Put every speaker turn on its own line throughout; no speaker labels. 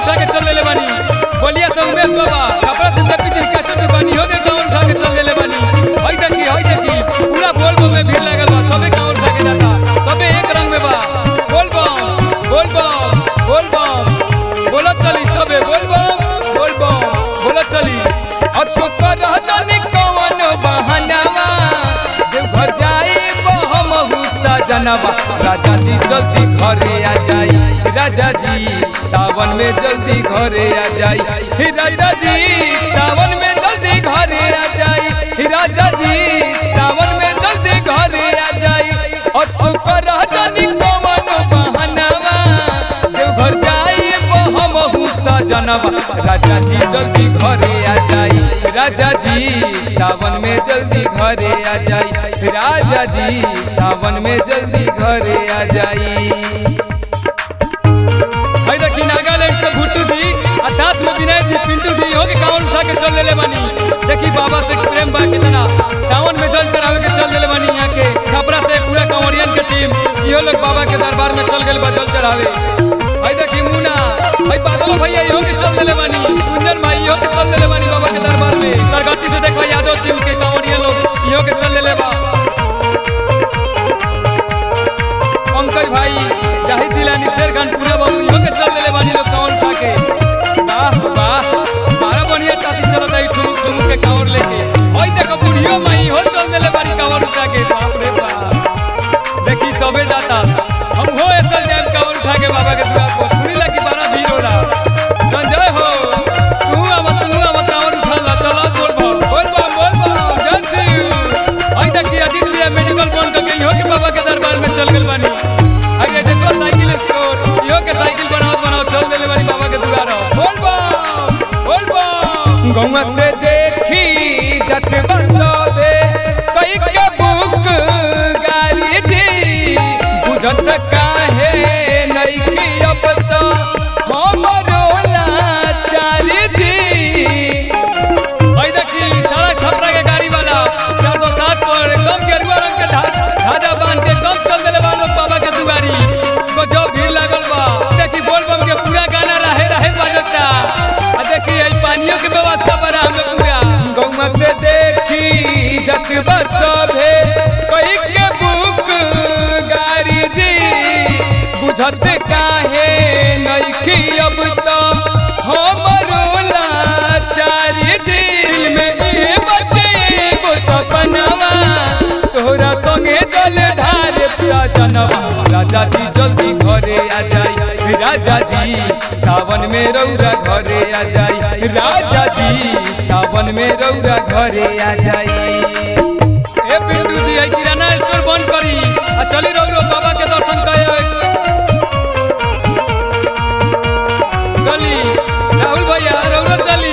उठा के चल लेले बानी बोलिया से उमेश बाबा कपड़ा से जपी जी कैसे दुकानी हो के कांवर उठा के चल लेले बानी हई देखी हई देखी पूरा बोल बम में भीड़ लागल बा सबे कांवर उठा के जाता सबे एक रंग में बा बोल बम बोल बम बोल बम बोलत चली सबे बोल बम बोल बम बोलत चली अशोक रहतनी कवन बहनावा देवघर जाई हमहू सजनवा राजा जी जल्दी घरे आ जाई राजा जी सावन में जल्दी घरे आ जाई हे राजा जी सावन में जल्दी घरे आ जाई राजा जी सावन में जल्दी घरे आ जाई अशोक रहतनी कवन बहनावा देवघर जाई हमहू सजनवा राजा जी जल्दी घरे आ जाई राजा जी सावन में जल्दी घरे आ जाई राजा जी सावन में जल्दी घरे आ जाई भाई देखी नागालैंड से भुट्टू जी और साथ में विनय जी पिंटू जी हो के काउंट उठा के चल लेले बानी देखी बाबा से प्रेम बा कितना सावन में जल चढ़ावे के चल लेले बानी यहाँ के छपरा से पूरा कंवरियन के टीम इहो लोग बाबा के दरबार में चल गए बा जल चढ़ावे भाई देखी मुना भाई बादल भैया इहो के चल लेले बानी कुंजन भाई इहो के चल लेले बानी बाबा के दरबार में सरगट्टी से देखो यादव टीम के कंवरियन लोग इहो के चल लेले बा पंकज भाई जाहिद दिलानी शेरखान पूरा बाबू इहो के चल लेले बानी लोग कांवर उठा के वाह वाह बारा बढ़िया चाची चलत आई ठुमुक ठुमुक के कांवर लेके ओई देखो बुढ़ियो माई हो चल देले बानी कांवर उठा के बाप रे बाप देखी सबे जाता हम हो ऐसा जाम कांवर उठा के बाबा के द्वार पर सुनी लगी बड़ा भीड़ होला संजय हो तू अब तू अब कांवर उठा ला चला बोल बोल बोल बोल बोल बोल जय श्री आई देखी अजीत भैया मेडिकल बंद कर गई हो के बाबा के दरबार में चल गेल बानी आई ये देखो साइकिल स्टोर इहो के साइकिल बनाओ बनाओ चल देले बानी बाबा के दुआर बोल बम बोल बम गौवा से देखी जत बरसोबे कई के बुक गाड़ी जी बुझत काहे नइखी अब तो हमरो लाचारी जी भाई देखी सारा छपरा के गाड़ी वाला चार सौ सात पर कम गेरुआ रंग के धा- धाजा बांध के कम चल देले बा लोग बाबा के दुआरी को जो भीड़ लागल बा देखी बोल बम के पूरा गाना रहे रहे बजता आ देखी आई पानियों के व्यवस्था बड़ा हमें पूरा गौवा से देखी जत बसभे कोई के बुक गाड़ी जी बुझत काहे नइखी अब तो हमरो लाचारी दिल में ई बटे एगो सपनवा तोहरा संगे जल ढार सजनवा राजा जी जल्दी घरे आ जाई राजा जी सावन में रौरा घरे आ जाई राजा जी सावन में रौरा घरे आ जाई ए पिंटू जी आई किराना स्टोर बंद करी आ चली रौरो बाबा के दर्शन करे चली राहुल भैया रौरो चली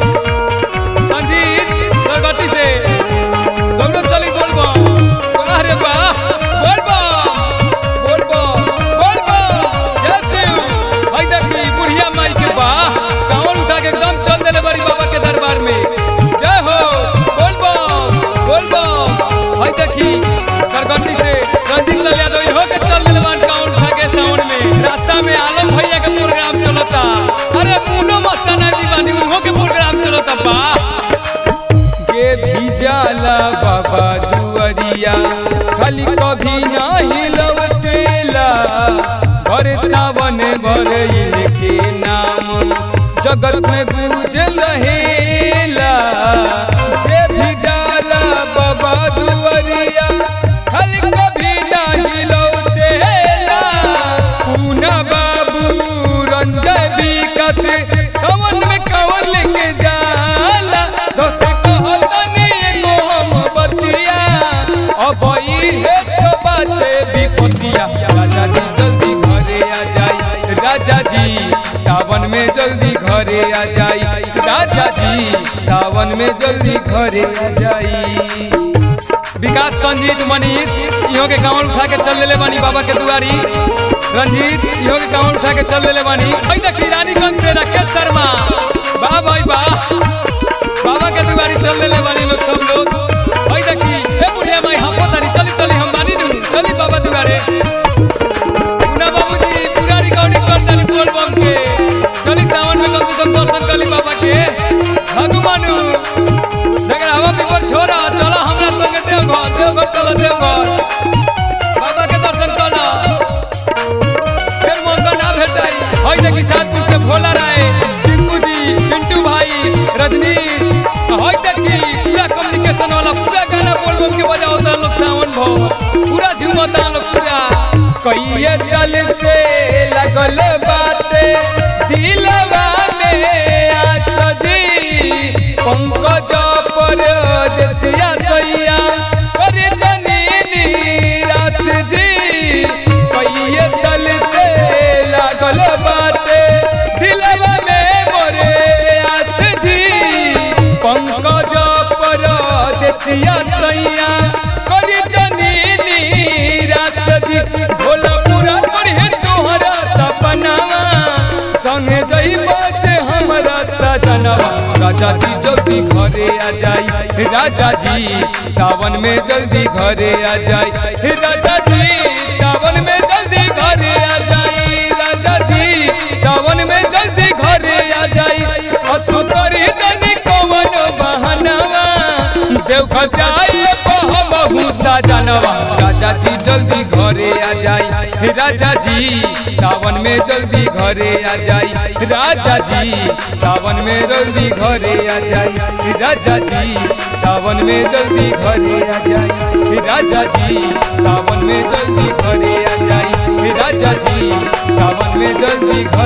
संजीत प्रगति से रौरो चली बोल बम अरे वाह बोल बम बोल बम बोल बम जय शिव भाई देखी बुढ़िया माई के वाह कांवर उठा के एकदम चल देले बड़ी बाबा के दरबार में जय हो बोल बम बोल बम भाई देखी प्रगति से रंजीत लाल यादव इहो के चल देले बान कांवर उठा के सावन में रास्ता में आलम भैया के प्रोग्राम चलता अरे पूनो मस्ताना जी बानी उहो के प्रोग्राम चलता वाह के भी जाला बाबा दुआरिया खाली कभी नहीं लौटेला भर सावन भर इनके नाम जगत में गुजल रहेला जे भी जाला बाबा दुआरिया खाली कभी नहीं लौटेला पूना बाबू रंजय विकास कवन में कवन लेके जाला दोस्त कहतनी एगो हम बतिया अब ई है तो बाते विपतिया राजा जी जल्दी घरे आ जाई राजा जी सावन में जल्दी घरे आ जाई राजा जी सावन में जल्दी घरे आ जाई विकास संजीत मनीष इहो के कांवर उठा के चल लेले बानी बाबा के दुआरी रंजीत इहो के कांवर उठा के चल लेले बानी भाई देखी रानीगंज से राकेश शर्मा वाह भाई वाह बाबा के दुआरी चल लेले बानी लोग सब लोग भाई देखी ए बुढ़िया माई हम तारी चली चली हम बानी नु चली बाबा दुआरे पूना बाबूजी पूरा रिकॉर्डिंग कर तारी बोल बम के चली सावन चलो देवघर बाबा के दर्शन करो फिर मौका ना भेटाई हई देखी साथ से भोला राय टिंकू जी पिंटू भाई रजनीश हई देखी पूरा कम्युनिकेशन वाला पूरा गाना बोल बोल के बजाओ लोग सावन भो पूरा झूमता लोग पूरा कई साल से लगल बाटे दिलवा में आस जी पंकज पर देसिया सैया पर जननी रास जी कई साल से लागल बाटे दिलवा में मोरे आस जी पंकज पर देसिया सैया कर जननी रास जी भोला पूरा करी तोहरा सपनावा संगे जई बचे हमरा सजनवा राजा जी जल्दी घरे आ जाई राजा जी सावन में जल्दी घरे आ जाई राजा जी सावन में जल्दी घरे आ जाई राजा जी सावन में जल्दी घरे आ जाई असु करी जनी कवन बहनवा देवघर जाए बहु सजनवा राजा जी जल्दी घरे आ जाई राजा जी सावन में जल्दी घरे आ जाई राजा जी सावन में जल्दी घरे आ जाई राजा जी सावन में जल्दी घरे आ जाई राजा जी सावन में जल्दी घरे आ जाई राजा जी सावन में जल्दी